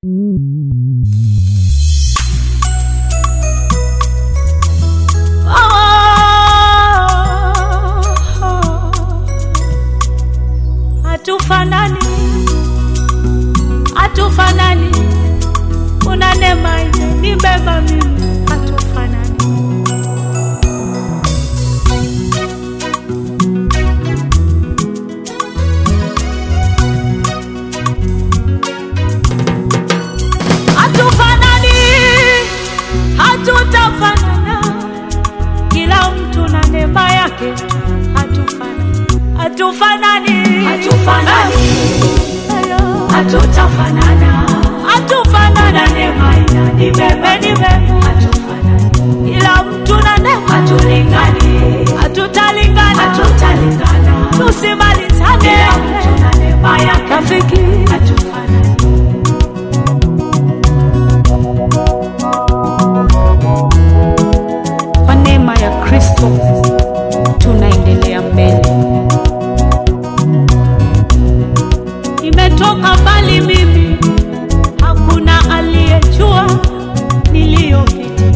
Hatufanani, hatufanani, una neema imenibeba mimi, hatufanani. Hatufanani, hatutafanana, kila mtu na neema yake. Hatufanani, hatufanani, Hatufanani, Hello. hatutafanana, hatufanana, neema inanibeba, imenibeba, hatufanani, kila mtu na neema, hatulingani, hatutalingana, hatutalingana, tusimalizane, kila mtu na neema yake, rafiki. hatufanani, Kwa neema ya Kristo tunaendelea mbele. Nimetoka mbali mimi, hakuna aliyejua niliyopitia.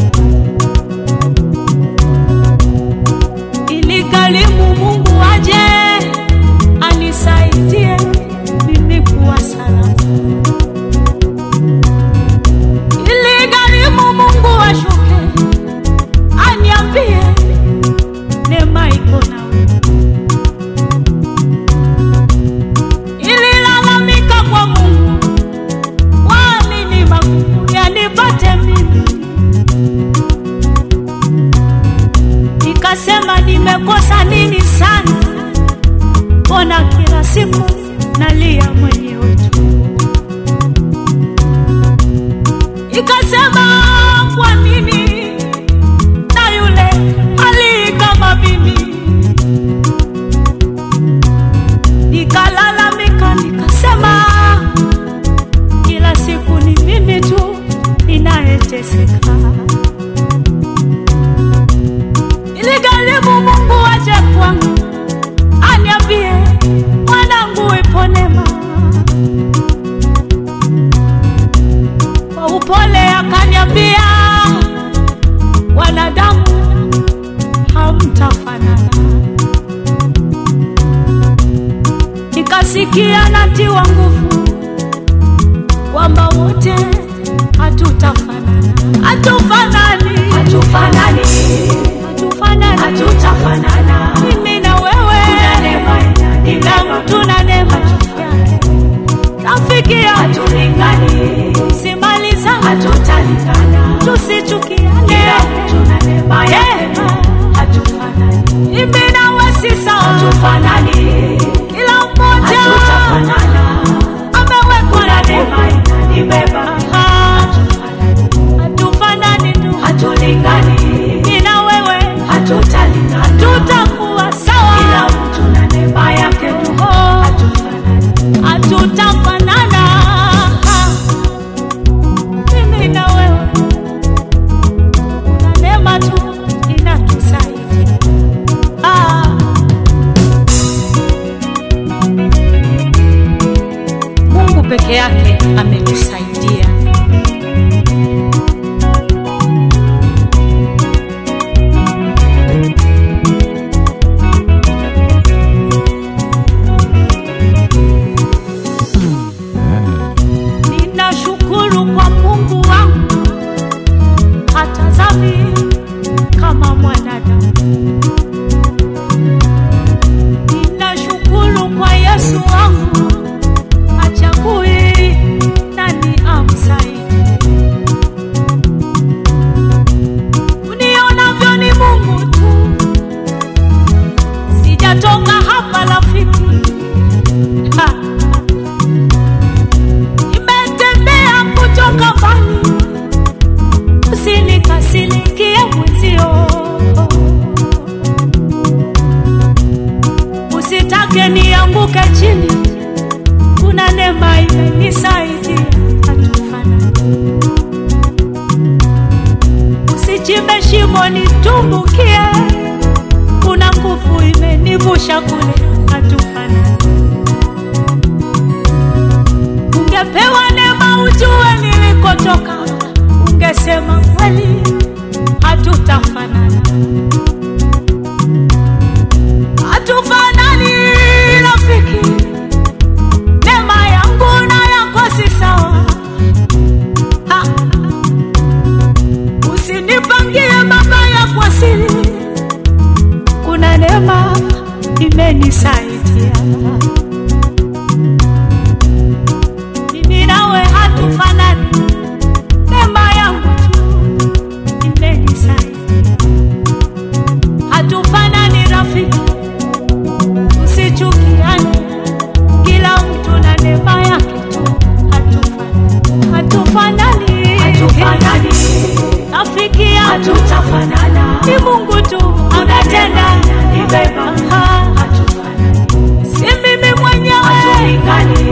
Iligharimu Mungu aje anisaidie mimi kuwa salama. Iligharimu Mungu ashuke aniambie neema iko nawe. Ililalamika kwa Mungu, kwa nini magumu yanipate mimi? Nikasema nimekosa nini sana, mbona kila siku nalia mwenyewe tu? Ikasema kwa nini na yule ali kama mimi. Nikalalamika nikasema, kila siku ni mimi tu ninayeteseka. Iligharimu Mungu aje kwangu aniambie, mwanangu, ipo neema. Kwa upole akaniambia, wanadamu hamtafanana. Nikasikia natiwa nguvu kwamba wote hatutafanana, hatufanani, hatufanani, hatufanani, hatutafanana, mimi na wewe, kuna neema kila inanibeba, mtu na neema yake. Rafiki yangu, hatulingani, simalizane, hatutalingana, tusichukiane, kila mtu na neema yake, hatufanani, mimi na wewe si sawa, hatufanani, kila mmoja hatutafanana, amewekwa kuna na neema neema. inanibeba, Ah, hatufanani, hatufanani tu, hatulingani, mimi na wewe hatutalingana, tutakuwa sawa, kila mtu na neema yake, Oh, hatufanani, hatutafanana. Ah, tulipotoka, ungesema kweli hatutafanana, hatufanani rafiki. Neema yangu na yako si sawa, Ha. usinipangie mabaya kwa siri, kuna neema imenisaidia mimi nawe hatufanani, neema yangu tu imenisaidia. Hatufanani rafiki, usichukiane, kila mtu na neema yake tu. Hatufanani, hatufanani, Hatufanani, rafiki yangu hatutafanana. ni Mungu tu ametenda, Nibeba, Ha, hatufanani. si mimi mwenyewe, Hatulingani,